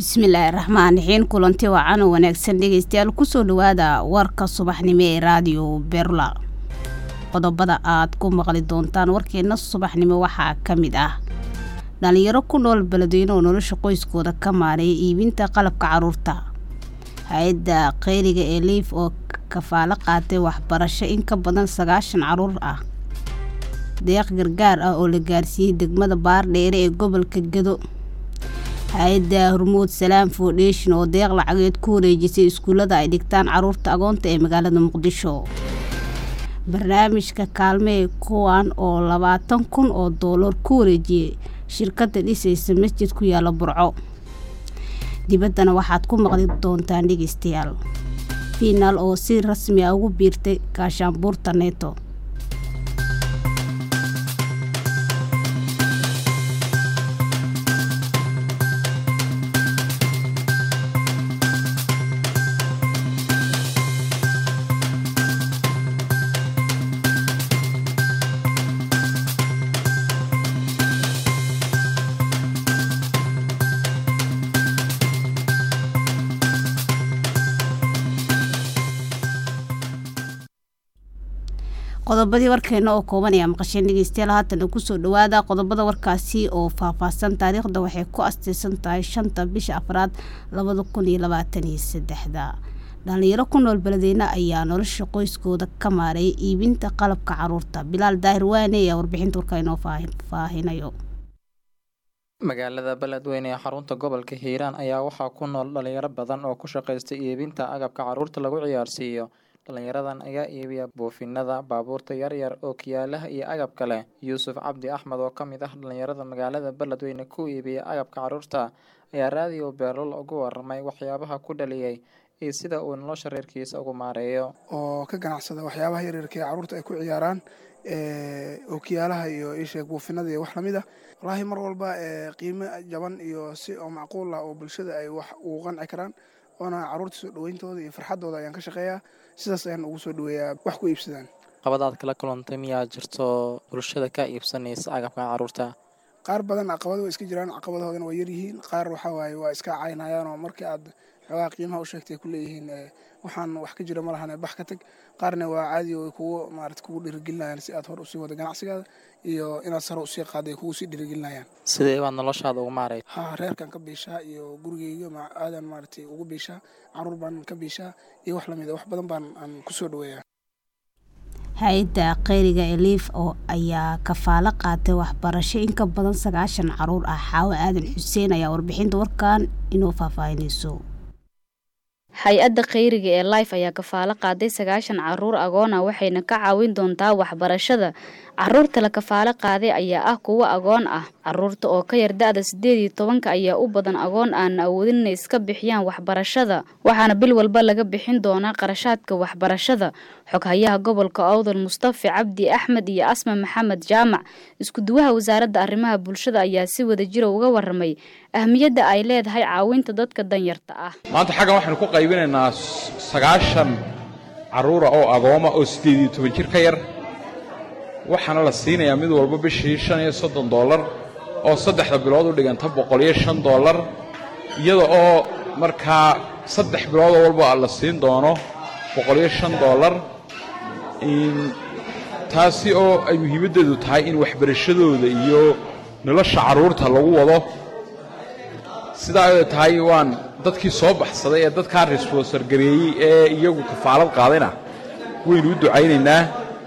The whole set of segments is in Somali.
bismillaahi raxmaan raxiim kulanti wacan oo wanaagsan dhegeystayaal kusoo dhawaada warka subaxnimo ee raadiyo berla qodobada aad ku maqli doontaan warkeena subaxnimo waxaa ka mid ah dhalinyaro ku nool beledweyne oo nolosha qoyskooda ka maareeya iibinta qalabka caruurta hay-adda kheyriga ee liif oo kafaalo qaatay waxbarasho in ka badan sagaashan caruur ah deeq gargaar ah oo la gaarsiiyey degmada baardheere ee gobolka gado hay-adda hormuud salaam foundation oo deeq lacageed ku wareejisay iskuullada ay dhigtaan caruurta agoonta ee magaalada muqdisho barnaamijka kaalmee kuwan oo labaatan kun oo doolar ku wareejiyey shirkadda dhisaysa masjid ku yaala burco dibaddana waxaad ku maqli doontaan dhegeystayaal fiinaal oo si rasmi ah ugu biirtay gaashaanbuurta neeto qodobadii warkeena oo kooban ayaa maqasheen dhegeystayaal haatana kusoo dhawaada qodobada warkaasi oo faahfaahsan taariikhda waxay ku asteysan tahay shanta bisha afraad labada kun iyo labaatan iyo saddexda dhalinyaro ku nool beledweyne ayaa nolosha qoyskooda ka maareeyay iibinta qalabka caruurta bilaal daahir waane ayaa warbixinta warka inoo faahinayo magaalada beledweyne ee xarunta gobolka hiiraan ayaa waxaa ku nool dhalinyaro badan oo ku shaqaysta iibinta agabka caruurta lagu ciyaarsiiyo dhalinyaradan ayaa iibiya buufinada baabuurta yaryar oo kiyaalaha iyo agab kale yuusuf cabdi axmed oo ka mid ah dhalinyarada magaalada beledweyne ku iibiya agabka caruurta ayaa raadiyo beerlol ugu waramay waxyaabaha ku dhaliyay iyo sida uu nolosha reerkiisa ugu maareeyo oo ka ganacsada waxyaabaha yaryarka ee caruurta ay ku ciyaaraan ookiyaalaha iyo isheeg buufinada iyo wax lamid ah wallaahi mar walba qiimo jaban iyo si oo macquul ah oo bulshada ay wax ugu qanci karaan oona caruurta soo dhaweyntooda iyo farxadooda ayaan ka shaqeeyaa sidaas ayaan ugu soo dhaweeyaa wax ku iibsadaan qabadaad kala kulantay miyaa jirto bulshada ka iibsanaysa agabka caruurta qaar badan caqabado way iska jiraan caqabadahoodana waa yaryihiin qaar waxaa waaye waa iska caynayaan oo markii aad xoogaha qiimaha u sheegtay ku leeyihiin waxaan wax ka jira ma lahane bax ka tag qaarna waa caadi oo kugu maarata kugu dhiirigelinayaan si aad hor usii wada ganacsigaada iyo inaad sare usii qaaday kugu sii dhiirigelinayaan sidee baad noloshaada ugu maaray ha reerkan ka biishaa iyo gurigeyga aadan maaratay ugu biishaa caruur baan ka biishaa iyo wax lamid a wax badan baan aan kusoo dhaweeyaa hay-adda kheyriga eliif oo ayaa kafaalo qaatay waxbarasho in ka badan sagaashan caruur ah xaawo aadan xuseen ayaa warbixinta warkan inoo faahfaahinayso hay-adda kheyriga ee life ayaa kafaalo qaaday sagaashan caruur agoon ah waxayna ka caawin doontaa waxbarashada caruurta la kafaalo qaaday ayaa ah kuwo agoon ah caruurta oo ka yar da-da sideed iyo tobanka ayaa u badan agoon aan awoodin inay iska bixiyaan waxbarashada waxaana bil walba laga bixin doonaa qarashaadka waxbarashada xoghayaha gobolka owdal mustafi cabdi axmed iyo asma maxamed jaamac iskuduwaha wasaaradda arrimaha bulshada ayaa si wada jira uga waramay ahmiyadda ay leedahay caawinta dadka danyarta ah maanta xaggan waxaynu ku qaybinaynaa sagaashan carruura oo agooma oo siddeed iyo toban jir ka yar waxaana la siinayaa mid walba bishii shan iyo soddon dollar oo saddexda bilood u dhiganta boqol iyo shan dollar iyada oo markaa saddex biloodoo walba la siin doono boqol iyo shan dollar taasi oo ay muhiimaddeedu tahay in waxbarashadooda iyo nolosha carruurta lagu wado sidaa ay tahay waan dadkii soo baxsaday ee dadkaa resbonsor gareeyey ee iyagu kafaalad qaadayna waynu u ducaynaynaa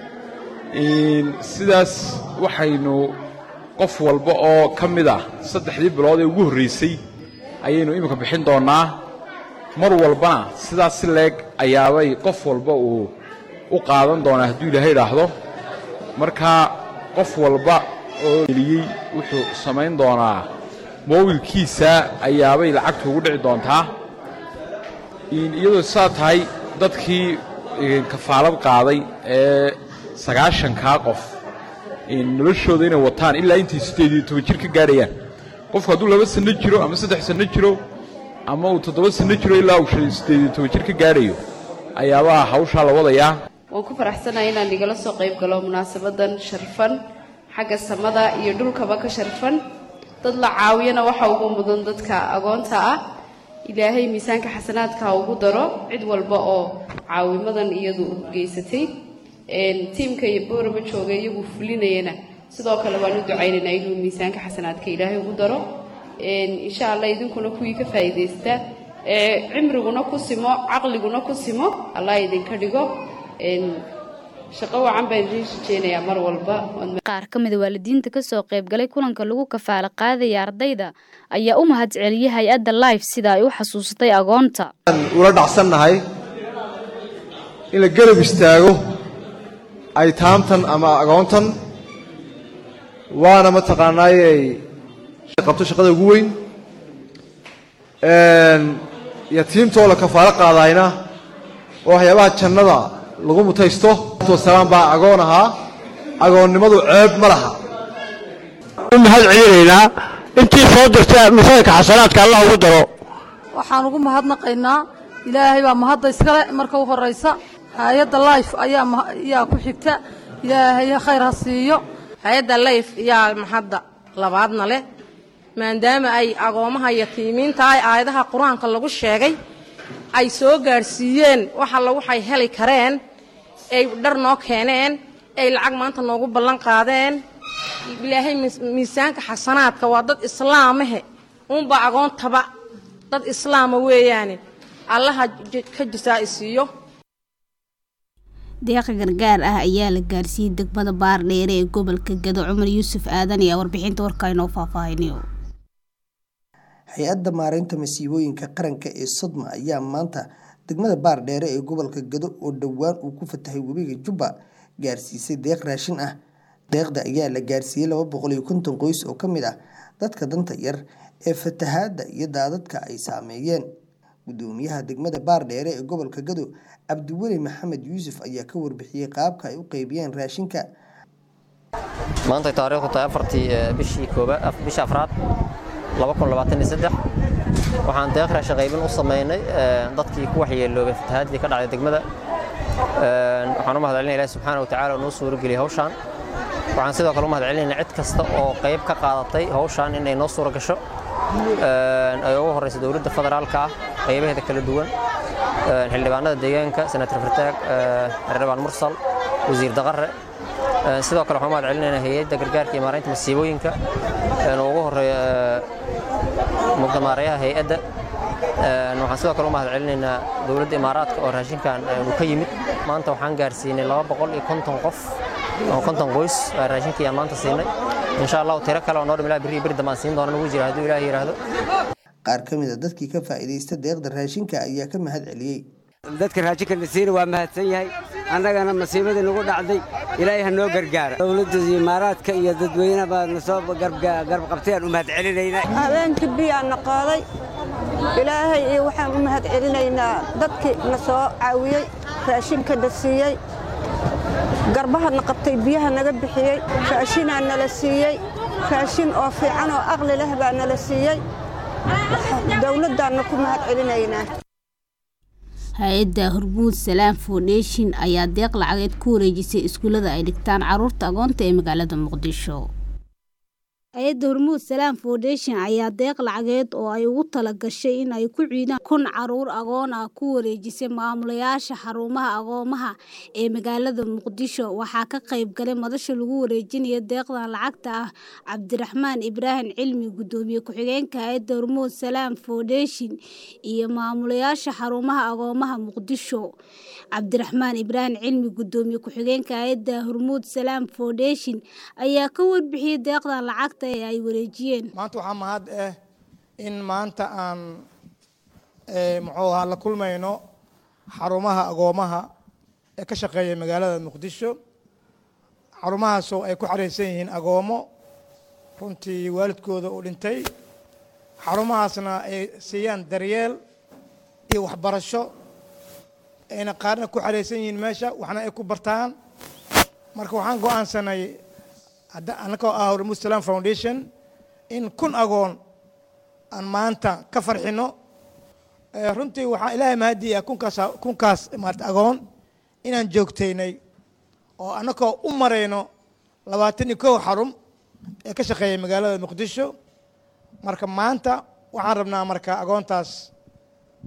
sidaas waxaynu qof walba oo ka mid ah saddexdii bilood ee ugu horraysay ayaynu iminka bixin doonnaa mar walbana sidaas si leeg ayaabay qof walba uu u qaadan doonaa hadduu ilaahay idhaahdo markaa qof walba oo geliyey wuxuu samayn doonaa moobilkiisa ayaabay lacagtu ugu dhici doontaa iyadoo saa tahay dadkii kafaalad qaaday ee sagaashankaa qof noloshooda inay wataan ilaa intay siddeed iyo toban jir ka gaadhayaan qofku hadduu laba sanno jiro ama saddex sanno jiro ama uu toddoba sanno jiro ilaa uu siddeed iyo toban jir ka gaadhayo ayaabaa hawshaa la wadayaa waan ku faraxsanahay inaan igala soo qayb galo munaasabadan sharfan xagga samada iyo dhulkaba ka sharfan dad la caawiyana waxa ugu mudan dadka agoonta ah ilaahay miisaanka xasanaadka ha ugu daro cid walba oo caawimadan iyadu geysatay tiimka iyo boorama jooga iyagu fulinayana sidoo kale waan u ducaynaynaa inuu miisaanka xasanaadka ilaahay ugu daro insha allah idinkuna kuwii ka faa'iidaysta cimriguna ku simo caqliguna ku simo allah idinka dhigo shaqo wacan baan idiin rajeynayaa mar walba qaar ka mida waalidiinta kasoo qaybgalay kulanka lagu kafaalo qaadaya ardayda ayaa u mahad celiyay hay-adda life sida ay u xasuusatay agoonta ula dhacsannahay in la garab istaago aytaamtan ama agoontan waana mataqaanaayey qabto shaqada ugu weyn yatiimtoo la kafaalo qaadayna oo waxyaabaha jannada lagu mutaysto wasalaam baa agoon ahaa agoonnimadu ceeb ma laha u mahad celinaynaa intii soo dirta misaanka xasanaadka allah ugu daro waxaan ugu mahadnaqaynaa ilaahay baa mahadda iskale marka u horraysa hay-adda life ayaa ku xigta ilaahay khayr ha siiyo hay-adda life yaa mahadda labaadna leh maadaama ay agoomaha yatiimiinta ay aayadaha qur-aanka lagu sheegay ay soo gaadhsiiyeen wax alla waxay heli kareen ay dhar noo keeneen ay lacag maanta noogu ballan qaadeen ilaahay miisaanka xasanaadka waa dad islaamahe uunbaa agoontaba dad islaama weeyaane allaha ka jasaa isiiyo deeqa gargaar ah ayaa la gaarsiiyey degmada baardheere ee gobolka gado cumar yuusuf aadan ayaa warbixinta warka inoo faahfaahinayo hay-adda maareynta masiibooyinka qaranka ee sodma ayaa maanta degmada baardheere ee gobolka gado oo dhowaan uu ku fatahay webiga jubba gaarsiisay deeq raashin ah deeqda ayaa la gaarsiiyey laba boqol iyo konton qoys oo ka mid ah dadka danta yar ee fatahaadda iyo daadadka ay saameeyeen gudoomiyaha degmada baardheere ee gobolka gado cabdiweli maxamed yuusuf ayaa ka warbixiyey qaabka ay u qeybiyeen raashinka maantay taariikhdu tahay afartii bishii koobaad bisha afraad waxaan deeq raashin qaybin u samaynay dadkii ku waxyeeloobay fatahaadii ka dhacday degmada waxaan u mahad celinaya ilahi subxaana wa tacaala oo noo suurageliyay hawshaan waxaan sidoo kale u mahad celinaynaa cid kasta oo qayb ka qaadatay hawshaan inay noo suura gasho ay ugu horreysa dowladda federaalka ah qaybaheeda kala duwan xildhibaanada deegaanka senator fartaag xildhibaan mursal wasiir daqare sidoo kale waxaan u mahad celinaynaa hay-adda gargaarka iyo maaraynta masiibooyinka oo ugu horeeya mudamaarayaha hay-adda waxaan sidoo kale u mahad celinaynaa dowladda imaaraadka oo raashinkan uu ka yimid maanta waxaan gaarsiinay laba boqol iyo konton qof oo konton qoys raashinkii aan maanta siinay insha allahu tiro kale oo noo dhim ilaa berri berri dambaan siin doona nagu jira hadduu ilaahi yidhaahdo qaar ka mid a dadkii ka faa'iidaysta deeqda raashinka ayaa ka mahad celiyey dadka raashinka la siina waa mahadsan yahay annagana masiibadii nagu dhacday ilaahay ha noo gargaara dowladda imaaraadka iyo dadweynaha baa na soo garab qabtayaan u mahad celinaynaa habeenkii biyaa na qaaday ilaahay iyo waxaan u mahad celinaynaa dadkii na soo caawiyey raashinka na siiyey garbaha na qabtay biyaha naga bixiyey raashinaa nala siiyey raashin oo fiican oo aqli leh baa nala siiyey dowladdaanna ku mahad celinaynaa hay-adda hormuud salaam foundation ayaa deeq lacageed ku wareejisay iskuullada ay dhigtaan caruurta agoonta ee magaalada muqdisho hay-adda hormuud salaam foundation ayaa deeq lacageed oo ay ugu tala gashay in ay ku ciidaan kun caruur agoon ah ku wareejisay maamulayaasha xarumaha agoomaha ee magaalada muqdisho waxaa ka qayb galay madasha lagu wareejinaya deeqdan lacagta ah cabdiraxmaan ibraahim cilmi gudoomiye ku-xigeenka hay-adda hormuud salaam foundation iyo maamulayaasha xarumaha agoomaha muqdisho cabdiraxmaan ibraahim cilmi gudoomiye ku-xigeenka hay-adda hormuud salaam foundation ayaa ka warbixiyey deeqdan lacagta ee ay wareejiyeen maanta waxaa mahad ah in maanta aan muxuu ahaa la kulmayno xarumaha agoomaha ee ka shaqeeya magaalada muqdisho xarumahaasoo ay ku xareysan yihiin agoomo runtii waalidkooda uu dhintay xarumahaasna ay siiyaan daryeel iyo waxbarasho ayna qaarna ku xareysan yihiin meesha waxna ay ku bartaan marka waxaan go-aansanay annagoo ah hormuud salaam foundation in kun agoon aan maanta ka farxino runtii waxaa ilaahay mahadiya kunkaas kunkaas maarata agoon inaan joogtaynay oo annagoo u marayno labaatan iyo kow xarum ee ka shaqeeya magaalada muqdisho marka maanta waxaan rabnaa marka agoontaas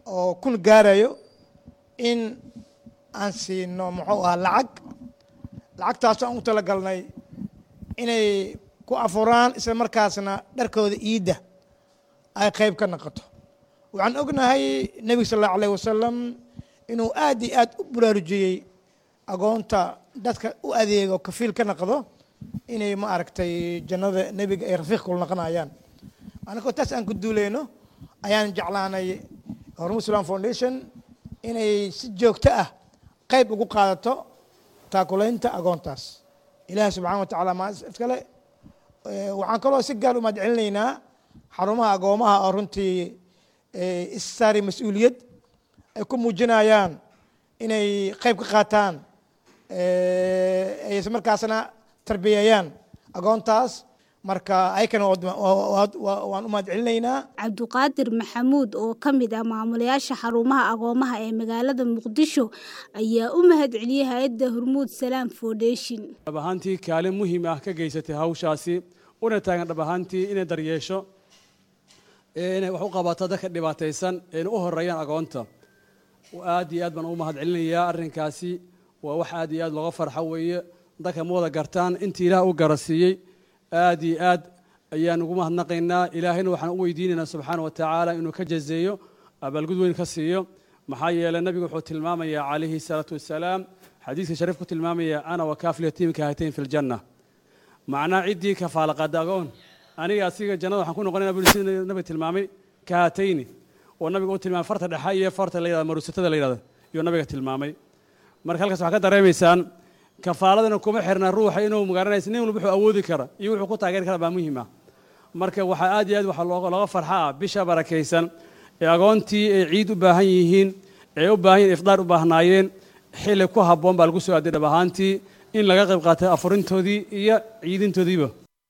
oo kun gaarayo in aan siino muxuu ahaa lacag lacagtaasoo aan u talagalnay inay ku afuraan isla markaasna dharkooda iidda ay qayb ka noqoto waxaan ognahay nebiga sal allahu alayh wasalam inuu aad iyo aad u bulaarujiyey agoonta dadka u adeego kafiil ka noqdo inay ma aragtay jannada nebiga ay rafiiq kula noqonayaan anagoo taas aan ku duuleyno ayaan jeclaanay hormud islam foundation inay si joogto ah qayb ugu qaadato taakulaynta agoontaas ilaahi subxana wa tacaala maa iskale waxaan kaloo si gaar u mahad celinaynaa xarumaha agoomaha oo runtii issaari mas-uuliyad ay ku muujinayaan inay qayb ka qaataan isla markaasna tarbiyeeyaan agoontaas marka ayakana waan u mahad celinaynaa cabduqaadir maxamuud oo ka mid ah maamulayaasha xarumaha agoomaha ee magaalada muqdisho ayaa u mahad celiyey hay-adda hormuud salaam foundation dhab ahaantii kaalin muhiim ah ka geysatay hawshaasi una taagan dhab ahaantii inay daryeesho inay wax u qabato dadka dhibaataysan ayna u horeeyaan agoonta aad iyo aad baan u mahad celinayaa arrinkaasi waa wax aad iyo aad looga farxo weeye dadka ma wada gartaan intii ilaah u garasiiyey aad iyo aad ayaan ugu mahadnaqaynaa ilaahayna waxaan u weydiinaynaa subxaana wa tacaala inuu ka jazeeyo abaalgud weyn ka siiyo maxaa yeelay nabigu wuxuu tilmaamayaa calayhi salaatu wasalaam xadiiska shariif ku tilmaamaya ana wa kaafil yatiimka hatayn fi ljanna macnaa ciddii kafaalaqaada agoon aniga asiga jannada waxaan ku noqonayna buli sida nabiga tilmaamay ka hatayni oo nabiga u tilmaamay farta dhexe iyo farta la yidhahda maruusatada la yidhahda iyo nabiga tilmaamay marka halkaas waxaa ka dareemaysaan kafaaladana kuma xirna ruuxa inuu magaranaysa nin wuxuu awoodi kara iyo wuxuu ku taageeri kara baa muhiim ah marka waxaa aad iyo aad waxaa looga farxa ah bisha barakaysan ee agoontii ay ciid u baahan yihiin ee u baahan yihin ifdaar u baahnaayeen xilli ku habboon baa lagu soo aaday dhab ahaantii in laga qayb qaatay afurintoodii iyo ciidintoodiiba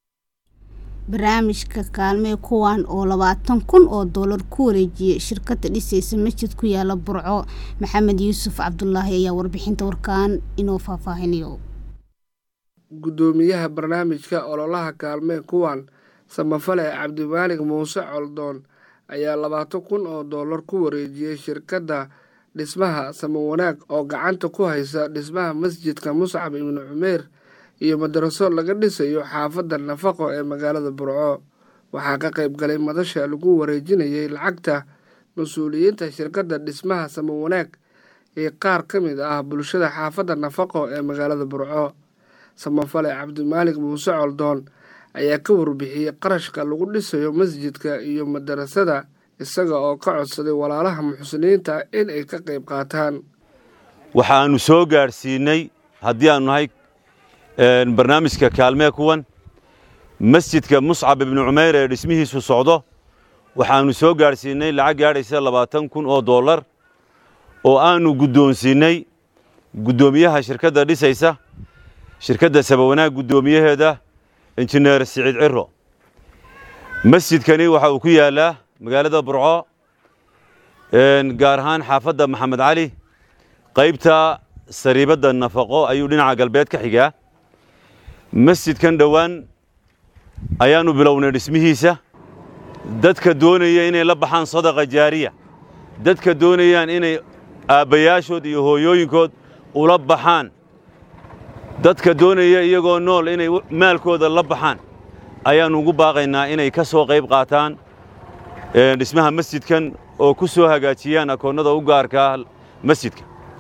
barnaamijka kaalmee kuwan oo labaatan kun oo doolar ku wareejiyey shirkadda dhisaysa masjid ku yaala burco maxamed yuusuf cabdulaahi ayaa warbixinta warkaan inoo faahfaahinayo guddoomiyaha barnaamijka ololaha kaalmee kuwan samafale cabdimaalig muuse coldoon ayaa labaatan kun oo doolar ku wareejiyey shirkadda dhismaha samawanaag oo gacanta ku haysa dhismaha masjidka muscab ibnu cumeer iyo madaraso laga dhisayo xaafadda nafaqo ee magaalada burco waxaa ka qayb galay madasha lagu wareejinayay lacagta mas-uuliyiinta shirkadda dhismaha samawanaag ee qaar ka mid ah bulshada xaafadda nafaqo ee magaalada burco samafale cabdimaalig muuse coldoon ayaa ka warbixiyey qarashka lagu dhisayo masjidka iyo madarasada isaga oo ka codsaday walaalaha muxsiniinta in ay ka qayb qaataan waxaannu soo gaadhsiinnay haddii aannu nahay barnaamijka kaalmee kuwan masjidka muscab ibnu cumayr ee dhismihiisu socdo waxaannu soo gaadhsiinnay lacag gaadhaysa labaatan kun oo dollar oo aannu guddoonsiinnay guddoomiyaha shirkadda dhisaysa shirkadda sabawanaag guddoomiyaheeda injineer siciid ciro masjidkani waxa uu ku yaallaa magaalada burco gaar ahaan xaafadda maxamed cali qaybta sariibadda nafaqo ayuu dhinaca galbeed ka xigaa masjidkan dhowaan ayaannu bilownay dhismihiisa dadka doonaya inay la baxaan sadaqa jaariya dadka doonayaan inay aabbayaashood iyo hooyooyinkood ula baxaan dadka doonaya iyagoo nool inay maalkooda la baxaan ayaannu ugu baaqaynaa inay ka soo qayb qaataan dhismaha masjidkan oo ku soo hagaajiyaan akoonnada u gaarkaa masjidka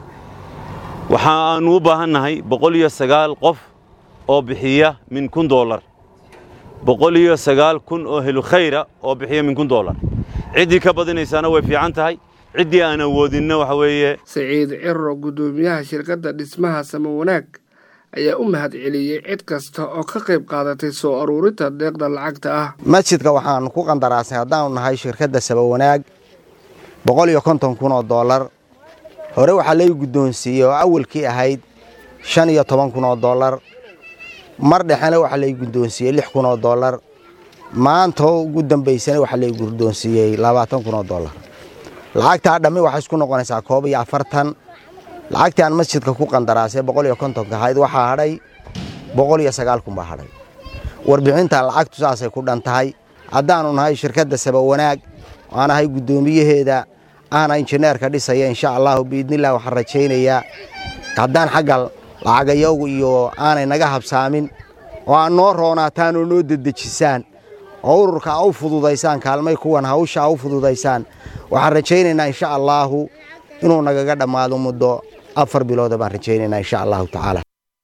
waxa aannu u baahan nahay boqol iyo sagaal qof oo bixiya min kun dollar boqol iyo sagaal kun oo helu khayra oo bixiya min kun dollar ciddii ka badinaysaana way fiican tahay ciddii aan awoodinna waxa weeye siciid ciro guddoomiyaha shirkadda dhismaha samawanaag ayaa u mahad celiyey cid kasta oo ka qayb qaadatay soo aruurinta deeqda lacagta ah masjidka waxaannu ku qandaraasnay haddaannu nahay shirkadda sabawanaag boqol iyo konton kun oo dollar hore waxaa lay guddoonsiiyey oo awalkii ahayd shan iyo toban kun oo dollar mar dhexena waxaa lay guddoonsiiyey lix kun oo dollar maantoo ugu dambaysana waxaa lay guddoonsiiyey labaatan kun oo dollar lacagtaa dhammi waxay isku noqonaysaa koob iyo afartan lacagtii aan masjidka ku qandaraasay boqol iyo kontonka ahayd waxaa hadhay boqol iyo sagaal kun baa hadhay warbixinta lacagtu saasay ku dhan tahay haddaannu nahay shirkadda sabawanaag aan ahay guddoomiyaheeda ahna injineerka dhisaya insha allahu biidnillah waxaan rajaynayaa haddaan xagga lacagayagu iyo aanay naga habsaamin oo aan noo roonaataan oo noo dedejisaan oo ururka a u fududaysaan kaalmay kuwan hawsha a u fududaysaan waxaan rajaynaynaa insha allaahu inuu nagaga dhammaado muddo afar bilooda baan rajaynaynaa insha allahu tacaala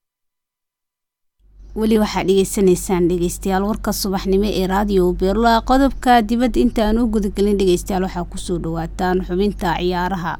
weli waxaad dhegeysanaysaan dhegeystayaal warka subaxnimo ee raadiyo beerla qodobka dibadda intaan u gudagelin dhegeystayaal waxaa kusoo dhawaataan xubinta ciyaaraha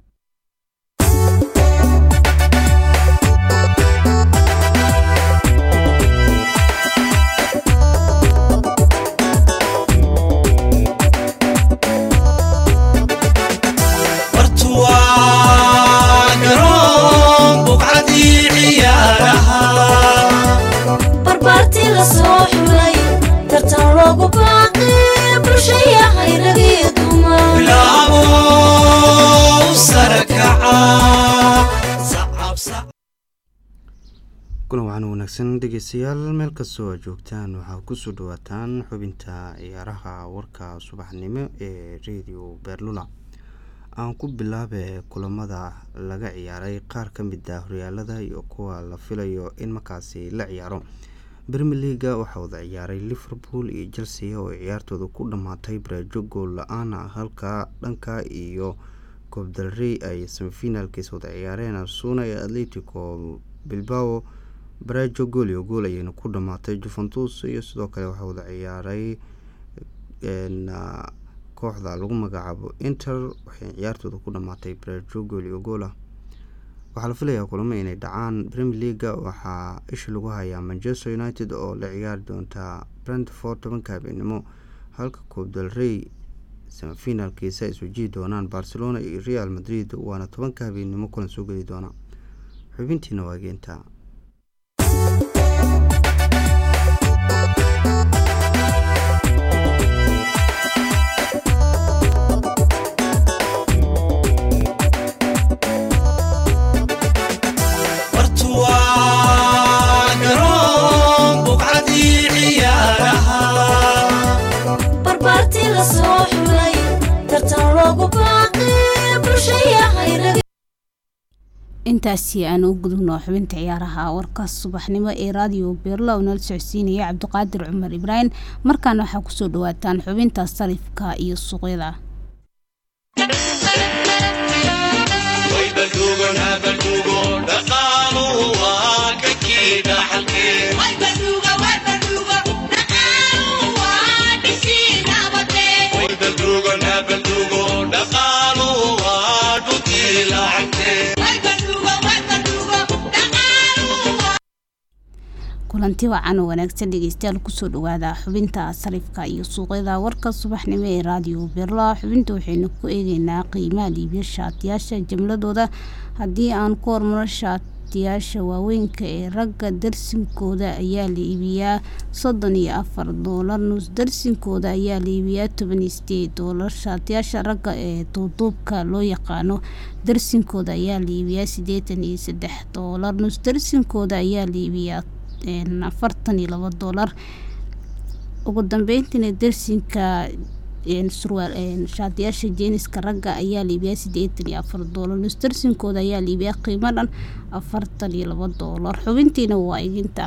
kulan waxaan wanaagsan dhegeystayaal meel kastoo aad joogtaan waxaa kusoo dhawaataan xubinta ciyaaraha warka subaxnimo ee radio beerlula aan ku bilaabe kulamada laga ciyaaray qaar ka mid ah horyaalada iyo kuwa la filayo in markaasi la ciyaaro brmer leaga waxaa wada ciyaaray liverpool iyo chelsea oo ciyaartooda ku dhammaatay baraajo gool la-aan halka dhanka iyo koobdalrey ay semifinaalkiis wada ciyaareen asuna iyo atletico bilbao baraajo gool iyo gool ayayna ku dhammaatay juventus iyo sidoo kale waxaa wada ciyaaray kooxda lagu magacaabo inter waxay ciyaartooda ku dhammaatay baraajo gool iyo gool ah waxaa la filayaa kulamo inay dhacaan premier leaga waxaa isha lagu hayaa manchester united oo la ciyaari doontaa brentford tobanka habeenimo halka koobdal rey semifinaalkiisa ay sujihi doonaan barcelona iyo real madrid waana tobanka habeenimo kulan soo geli doona xubintiina waa geenta intaasi aan u gudubno xubinta ciyaaraha warka subaxnimo ee raadiyo beerla oo nala socodsiinaya cabdiqaadir cumar ibraahim markaana waxaa kusoo dhawaataan xubinta sarifka iyo suuqyada kulanti wacan oo wanaagsan dhegeystayaal kusoo dhawaada xubinta sarifka iyo suuqyada warka subaxnimo ee raadiyo beerla xubinta waxaynu ku eegeynaa qiimaha liibiya shaatiyaasha jimladooda haddii aan ku hormaro shaatiyaasha waaweynka ee ragga darsinkooda ayaa la iibiyaa soddon iyo afar doolar nus darsinkooda ayaa la iibiyaa toban iyo sideed doolar shaatiyaasha ragga ee duuduubka loo yaqaano darsinkooda ayaa la iibiyaa siddeetan iyo saddex doolar nus darsinkooda ayaa la iibiyaa afartan iyo labo doolar ugu dambeyntiina darsinka surwaal shaatiyaasha jeeniska ragga ayaa liibiyaa siddeetan iyo afar doolar nus darsinkooda ayaa liibiyaa qiimo dhan afartan iyo labo doolar xubintiina waa iginta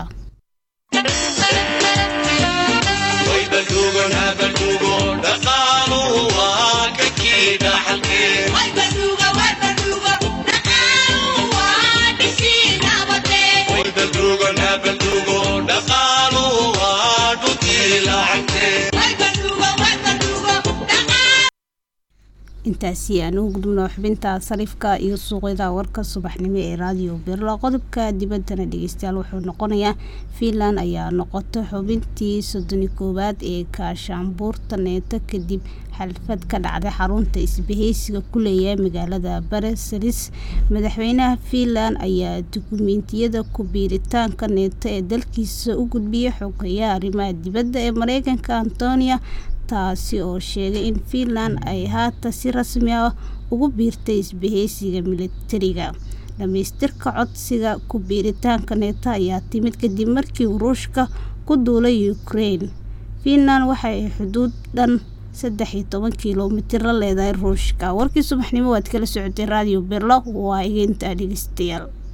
intaasi aan u gudubno xubinta sarifka iyo suuqyada warka subaxnimo ee raadiyo berla qodobka dibaddana dhegeystayaal wuxuu noqonayaa fiinland ayaa noqotay xubintii soddoni koowaad ee kaashaanbuurta neeto kadib xalfad ka dhacday xarunta isbahaysiga ku leeyahay magaalada bareselis madaxweynaha fiinland ayaa dukumeentiyada ku biiritaanka neeto ee dalkiisa u gudbiyay xogeyaha arrimaha dibadda ee mareykanka antonia taasi oo sheegay in fiinland ay haatan si rasmi ah ugu biirtay isbahaysiga militariga dhamaystirka codsiga ku biiritaanka neeto ayaa timid kadib markii ruushka ku duulay ukraine fiinland waxa ay xuduud dhan saddex iyo toban kilomitir la leedahay ruushka warkii subaxnimo waad kala socotay raadiyo berlo waa igeyntaa dhegeystayaal